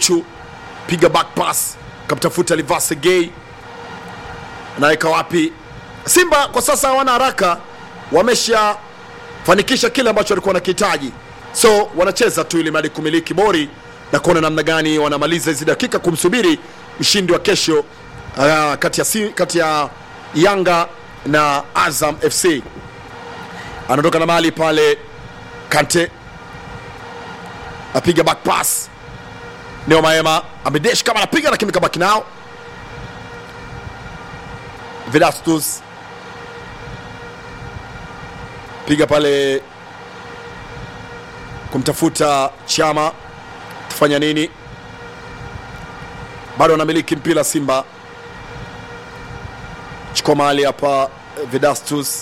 Duchu piga back pass, kamtafuta Livase Gay, anaweka wapi? Simba kwa sasa hawana haraka, wameshafanikisha kile ambacho walikuwa wanakihitaji, so wanacheza tu ili mradi kumiliki bori na kuona namna gani wanamaliza hizi dakika kumsubiri mshindi wa kesho uh, kati ya, si, kati ya Yanga na Azam FC. Anaondoka na mali pale, Kante apiga back pass, Neo Maema amedesh kama anapiga lakini kabaki nao Vedastus piga pale kumtafuta Chama, tufanya nini? Bado anamiliki mpira Simba, chukua mahali hapa Vedastus,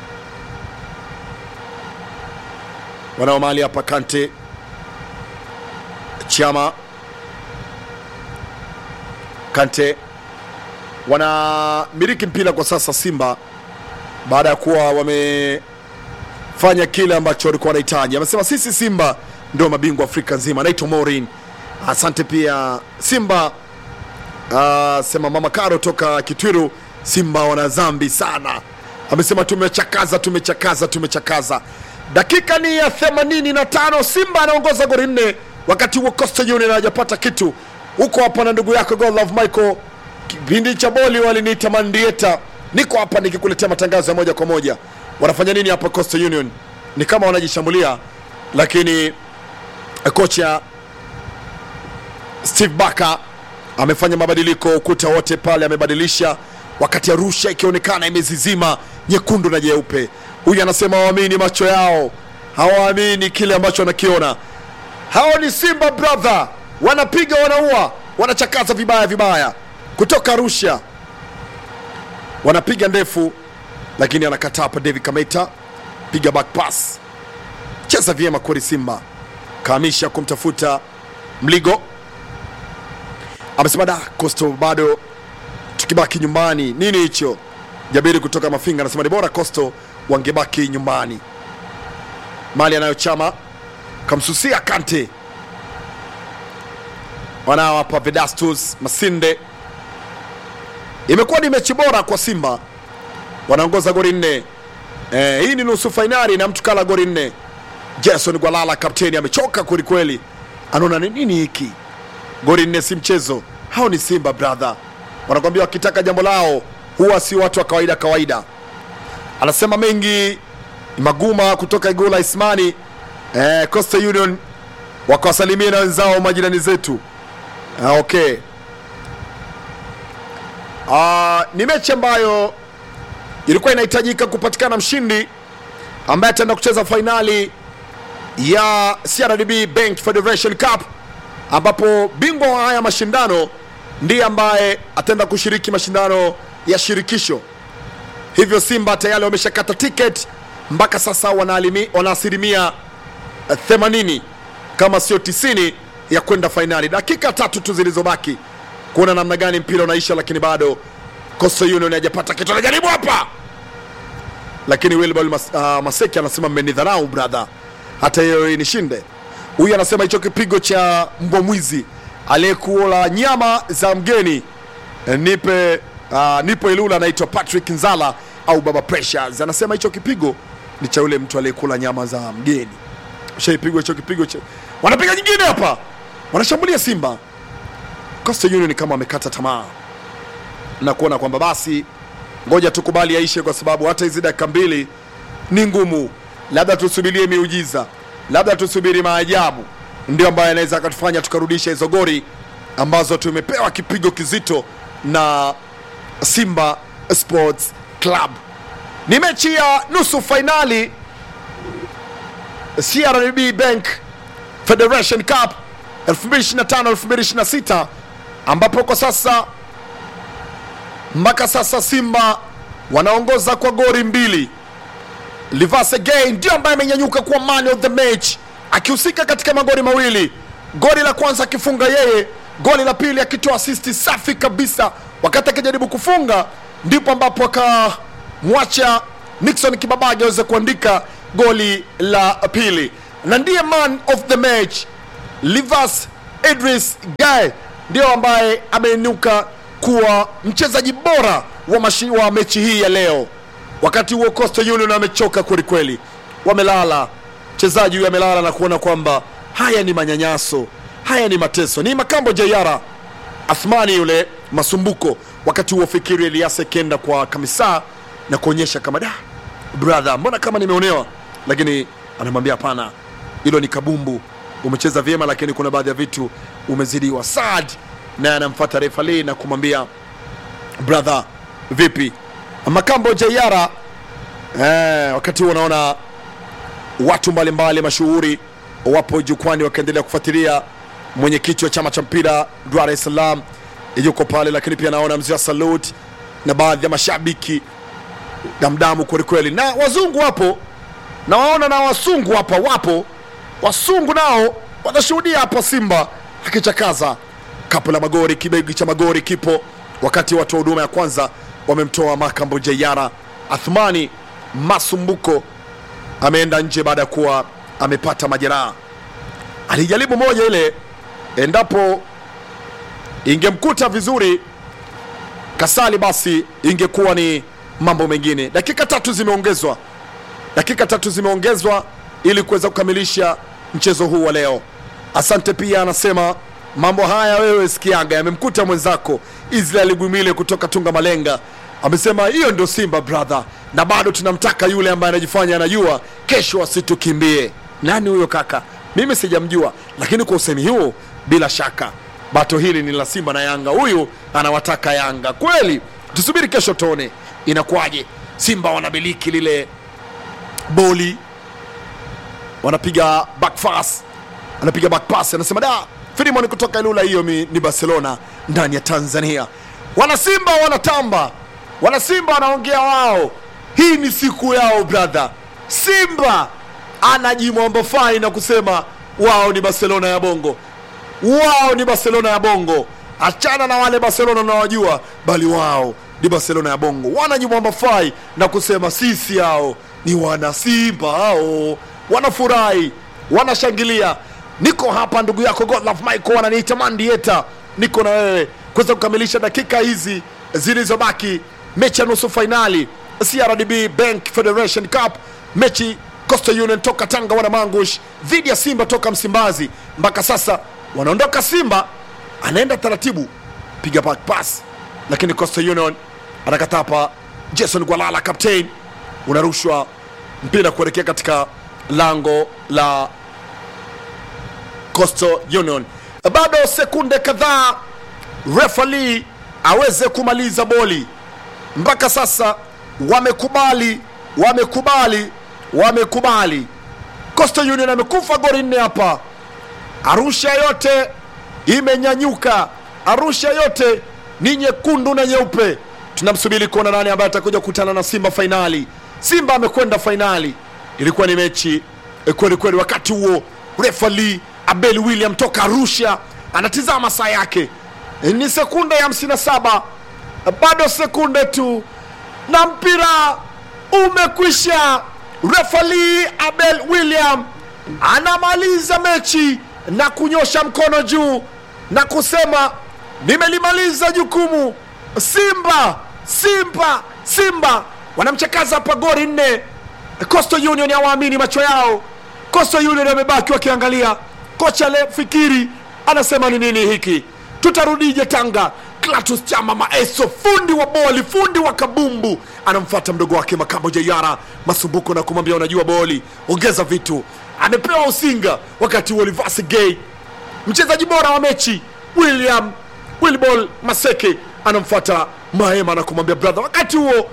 wanao mahali hapa Kante, Chama, Kante wanamiliki mpira kwa sasa Simba baada ya kuwa wamefanya kile ambacho walikuwa wanahitaji. Amesema sisi Simba ndio mabingwa Afrika nzima. Naitwa Morin, asante pia Simba. Uh, sema mama Karo toka Kitwiru, Simba wana dhambi sana. Amesema tumechakaza, tumechakaza, tumechakaza. Dakika ni ya 85, Simba anaongoza goli nne, wakati huo Coastal Union hajapata kitu. Huko hapa na ndugu yako God Love Michael kipindi cha boli waliniita mandieta. Niko hapa nikikuletea matangazo ya moja kwa moja. Wanafanya nini hapa Coastal Union? Ni kama wanajishambulia, lakini kocha Steve Barker amefanya mabadiliko, ukuta wote pale amebadilisha, wakati Arusha ikionekana imezizima nyekundu na jeupe. Huyu anasema hawaamini macho yao, hawaamini kile ambacho wanakiona. Hao ni Simba brother, wanapiga, wanaua, wanachakaza vibaya vibaya kutoka Arusha wanapiga ndefu, lakini anakataa hapa. David Kameta piga back pass, cheza vyema kweli. Simba kahamisha kumtafuta Mligo, amesema da Coastal bado tukibaki nyumbani. Nini hicho? Jabiri kutoka Mafinga anasema ni bora Coastal wangebaki nyumbani. Mali anayochama kamsusia Kante, wanao hapa Vedastus Masinde imekuwa ni mechi bora kwa Simba, wanaongoza goli nne. Eh, hii ni nusu fainali na mtu kala goli nne. Jason Gwalala kapteni amechoka kwelikweli, anaona ni nini hiki? Goli nne si mchezo. Hao ni Simba brother, wanakwambia wakitaka jambo lao huwa si watu wa kawaida kawaida. Anasema mengi Maguma kutoka Igula Ismani. Eh, Coastal Union wakawasalimia na wenzao majirani zetu. Ah, okay. Uh, ni mechi ambayo ilikuwa inahitajika kupatikana mshindi ambaye ataenda kucheza fainali ya CRDB Bank Federation Cup, ambapo bingwa wa haya mashindano ndiye ambaye ataenda kushiriki mashindano ya shirikisho. Hivyo Simba tayari wameshakata tiketi mpaka sasa, wanaalimi- wana asilimia eh, 80 kama sio 90 ya kwenda fainali. Dakika tatu tu zilizobaki kuona namna gani mpira unaisha, lakini bado Coastal Union hajapata kitu. Anajaribu hapa, lakini Wilbal Mas, uh, Maseki anasema mmenidharau brother, hata hiyo nishinde. Huyu anasema hicho kipigo cha mbwa mwizi aliyekula nyama za mgeni eh, nipe uh, nipo Ilula, anaitwa Patrick Nzala au Baba Pressures, anasema hicho kipigo ni cha yule mtu aliyekula nyama za mgeni. Ushaipigwa hicho kipigo cha... wanapiga nyingine hapa, wanashambulia Simba. Coastal Union kama wamekata tamaa na kuona kwamba basi ngoja tukubali yaishe, kwa sababu hata hizi dakika mbili ni ngumu, labda tusubirie miujiza, labda tusubiri maajabu, ndio ambayo anaweza akatufanya tukarudisha hizo goli ambazo tumepewa kipigo kizito na Simba Sports Club. Ni mechi ya nusu fainali CRDB Bank Federation Cup 2025 2026 ambapo kwa sasa mpaka sasa Simba wanaongoza kwa goli mbili. Livase Gay ndio ambaye amenyanyuka kuwa man of the match akihusika katika magoli mawili, goli la kwanza akifunga yeye, goli la pili akitoa asisti safi kabisa. Wakati akijaribu kufunga, ndipo ambapo akamwacha Nixon Kibabage aweze kuandika goli la pili, na ndiye man of the match Livas Idris Gaye ndio ambaye ameinuka kuwa mchezaji bora wa, mashi, wa mechi hii ya leo. Wakati huo Coastal Union wamechoka kwelikweli, wamelala. Mchezaji huyu amelala na kuona kwamba haya ni manyanyaso, haya ni mateso. Ni Makambo Jayara Athmani yule Masumbuko. Wakati huo Fikiri Elias akienda kwa kamisa na kuonyesha kama da brother, mbona kama nimeonewa, lakini anamwambia hapana, hilo ni kabumbu, umecheza vyema, lakini kuna baadhi ya vitu umezidiwa. Saad naye anamfuata refali na kumwambia brother, vipi Makambo Jayara. Eh, wakati huo unaona watu mbalimbali mashuhuri wapo jukwani wakiendelea kufuatilia. Mwenyekiti wa chama cha mpira Dar es Salaam yuko pale, lakini pia naona mzee wa Salute na baadhi ya mashabiki damdamu kwelikweli, na wazungu wapo na waona na wasungu hapa wapo, wasungu nao watashuhudia hapa Simba akichakaza kapu la magori, kibegi cha magori kipo, wakati watu wa huduma ya kwanza wamemtoa Makambo Jayara. Athmani Masumbuko ameenda nje baada ya kuwa amepata majeraha. Alijaribu moja ile, endapo ingemkuta vizuri Kasali, basi ingekuwa ni mambo mengine. Dakika tatu zimeongezwa, dakika tatu zimeongezwa ili kuweza kukamilisha mchezo huu wa leo. Asante pia anasema mambo haya wewe sikiaga, yamemkuta mwenzako Israel Gwimile kutoka Tunga Malenga, amesema hiyo ndio Simba brother, na bado tunamtaka yule ambaye anajifanya anajua, kesho asitukimbie. Nani huyo kaka? Mimi sijamjua, lakini kwa usemi huo, bila shaka bato hili ni la Simba na Yanga. Huyu anawataka Yanga kweli. Tusubiri kesho tuone inakuwaje. Simba wanamiliki lile boli, wanapiga back pass, anapiga back pass, anasema da Filimon kutoka Ilula, hiyo mi- ni Barcelona ndani ya Tanzania. Wanasimba wanatamba, wanasimba wanaongea wao, hii ni siku yao brother. Simba anajimwamba fai na kusema wao ni Barcelona ya bongo, wao ni Barcelona ya bongo. Achana na wale Barcelona unawajua, bali wao ni Barcelona ya bongo. Wanajimwamba fai na kusema sisi hao ni wanasimba hao, wanafurahi, wanashangilia. Niko hapa ndugu yako Godlove Michael, wananiita Mandieta, niko na wewe kuweza kukamilisha dakika hizi zilizobaki, mechi ya nusu fainali CRDB Bank Federation Cup, mechi Coastal Union toka Tanga wana Mangush dhidi ya Simba toka Msimbazi. Mpaka sasa wanaondoka Simba, anaenda taratibu, piga back pass, lakini Coastal Union anakataa hapa. Jason Gwalala captain, unarushwa mpira kuelekea katika lango la Coastal Union. Bado sekunde kadhaa refali aweze kumaliza boli. Mpaka sasa wamekubali, wamekubali, wamekubali. Coastal Union amekufa goli nne hapa. Arusha yote imenyanyuka, Arusha yote ni nyekundu na nyeupe. Tunamsubiri kuona nani ambaye atakuja kukutana na Simba fainali. Simba amekwenda fainali, ilikuwa ni mechi eh, kweli kweli. Wakati huo refali Abel William toka Arusha anatizama saa yake, Eh, ni sekunde ya 57 bado sekunde tu na mpira umekwisha. Refali Abel William anamaliza mechi na kunyosha mkono juu na kusema nimelimaliza jukumu. Simba, Simba, Simba wanamchakaza hapa goli nne. Coastal Union hawaamini macho yao. Coastal Union wamebaki wakiangalia. Kocha le fikiri anasema ni nini hiki, tutarudije Tanga? Clatous Chama Maeso, fundi wa boli, fundi wa kabumbu, anamfuata mdogo wake Makambo Jayara Masumbuko na kumwambia unajua boli, ongeza vitu. Amepewa usinga wakati huo Olivasi Gay mchezaji bora wa mechi William Wilbol Maseke anamfuata Mahema na kumwambia brother. Wakati huo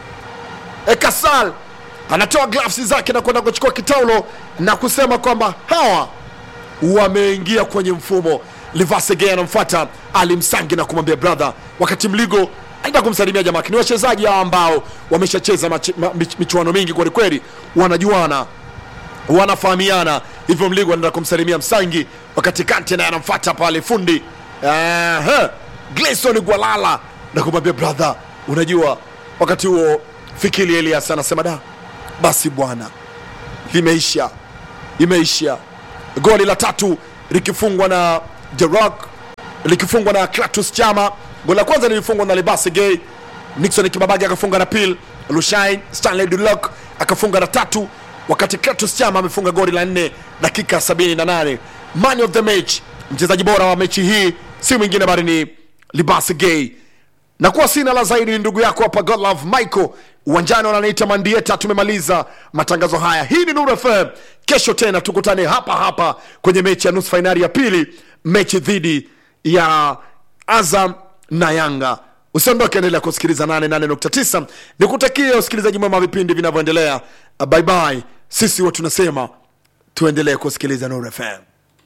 Ekasal anatoa gloves zake na kwenda kuchukua kitaulo na kusema kwamba hawa wameingia kwenye mfumo. Livasege anamfuata Ali Msangi na kumwambia brother, wakati Mligo aenda kumsalimia jamaa. Ni wachezaji hawa ambao wameshacheza machi- ma- mich- michuano mingi kwelikweli, wanajuana wanafahamiana hivyo. Mligo anaenda kumsalimia Msangi, wakati Kante naye anamfuata pale fundi Aha, Gleison Gwalala na kumwambia brother, unajua. Wakati huo Fikiri Elias anasema da, basi bwana, limeisha, imeisha. Goli la tatu likifungwa na The Rock likifungwa na Clatous Chama. Goli la kwanza lilifungwa na Libasi Gay, Nixon Kibabage akafunga na pil, Lushain Stanley Dulok akafunga na tatu, wakati Clatous Chama amefunga goli la nne dakika 78. Man of the match, mchezaji bora wa mechi hii si mwingine bali ni Libasi Gay na kuwa sina la zaidi ni ndugu yako hapa Godlove Michael uwanjani wananiita Mandieta. Tumemaliza matangazo haya. Hii ni Nuru FM. Kesho tena tukutane hapa hapa kwenye mechi ya nusu fainali ya pili, mechi dhidi ya Azam na Yanga. Usiondoke, endelea kusikiliza 88.9. Nikutakie usikilizaji mwema wa vipindi vinavyoendelea. Bye bye. Sisi huwa tunasema tuendelee kusikiliza Nuru FM.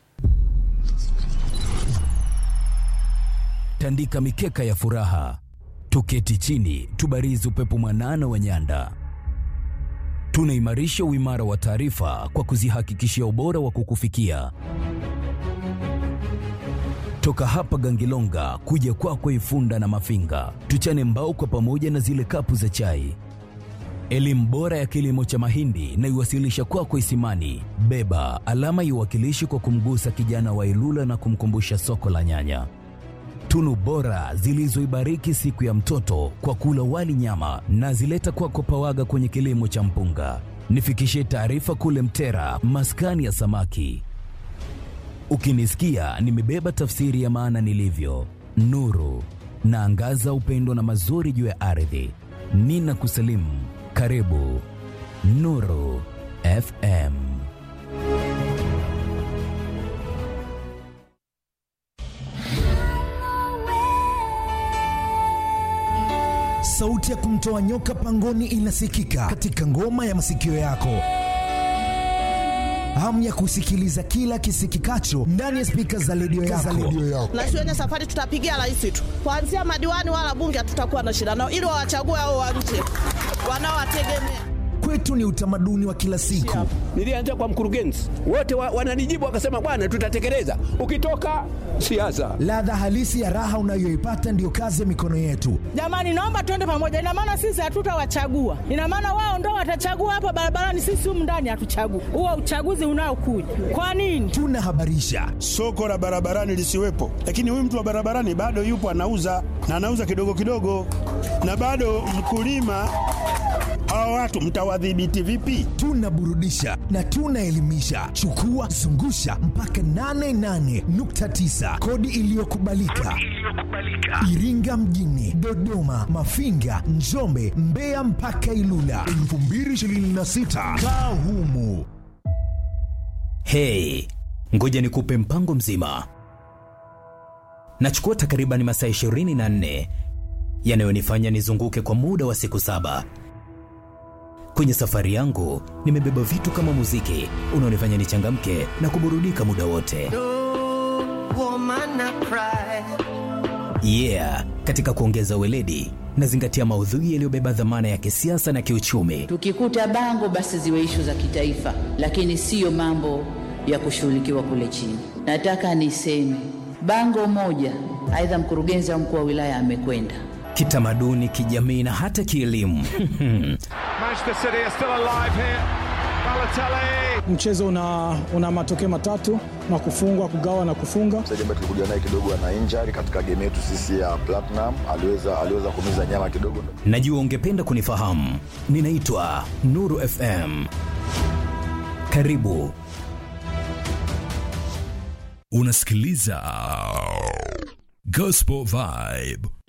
tandika mikeka ya furaha, tuketi chini, tubarizi upepo mwanana wa nyanda. Tunaimarisha uimara wa taarifa kwa kuzihakikishia ubora wa kukufikia toka hapa Gangilonga kuja kwako Ifunda na Mafinga, tuchane mbao kwa pamoja na zile kapu za chai. Elimu bora ya kilimo cha mahindi na iwasilisha kwako Isimani. Beba alama iwakilishi kwa kumgusa kijana wa Ilula na kumkumbusha soko la nyanya tunu bora zilizoibariki siku ya mtoto kwa kula wali nyama na zileta kwako Pawaga kwenye kilimo cha mpunga. Nifikishie taarifa kule Mtera, maskani ya samaki. Ukinisikia nimebeba tafsiri ya maana nilivyo, nuru naangaza upendo na mazuri juu ya ardhi. Nina kusalimu, karibu Nuru FM. Sauti ya kumtoa nyoka pangoni inasikika katika ngoma ya masikio yako. Hamu ya kusikiliza kila kisikikacho ndani ya spika za redio yako. na shuleni safari tutapigia rais tu, kuanzia madiwani wala bunge hatutakuwa na shida nao, ili wawachague hao wa nje wanaowategemea. Kwetu ni utamaduni wa kila siku. Nilianza kwa mkurugenzi, wote wa, wananijibu wakasema, bwana, tutatekeleza. Ukitoka siasa, Ladha halisi ya raha unayoipata ndiyo kazi ya mikono yetu. Jamani, naomba tuende pamoja. Ina maana sisi hatutawachagua, ina maana wao ndo watachagua hapa barabarani, sisi humu ndani hatuchagui. Huo uchaguzi unaokuja kwa nini? Tunahabarisha, soko la barabarani lisiwepo, lakini huyu mtu wa barabarani bado yupo anauza na anauza kidogo kidogo, na bado mkulima. Hawa watu mtawadhibiti vipi? tunaburudisha na tunaelimisha. Chukua zungusha mpaka 88.9 kodi iliyokubalika Iringa mjini, Dodoma, Mafinga, Njombe, Mbeya mpaka Ilula 2026 kaa humu. Hey, ngoja nikupe mpango mzima. Nachukua takriban masaa 24 yanayonifanya nizunguke kwa muda wa siku saba. Kwenye safari yangu nimebeba vitu kama muziki unaonifanya nichangamke na kuburudika muda wote. Yeah, katika kuongeza weledi nazingatia maudhui yaliyobeba dhamana ya kisiasa na kiuchumi. Tukikuta bango basi ziwe ishu za kitaifa, lakini siyo mambo ya kushughulikiwa kule chini. Nataka niseme bango moja, aidha mkurugenzi au mkuu wa wilaya amekwenda Kitamaduni, kijamii na hata kielimu. Manchester City are still alive here. Balotelli. Mchezo una, una matokeo matatu na kufungwa, kugawa na kufunga. mchezaji ambaye tulikuja naye kidogo ana injury katika game yetu sisi ya Platinum, aliweza aliweza kumiza nyama kidogo. Najua ungependa kunifahamu. Ninaitwa Nuru FM. Karibu. Unasikiliza Gospel Vibe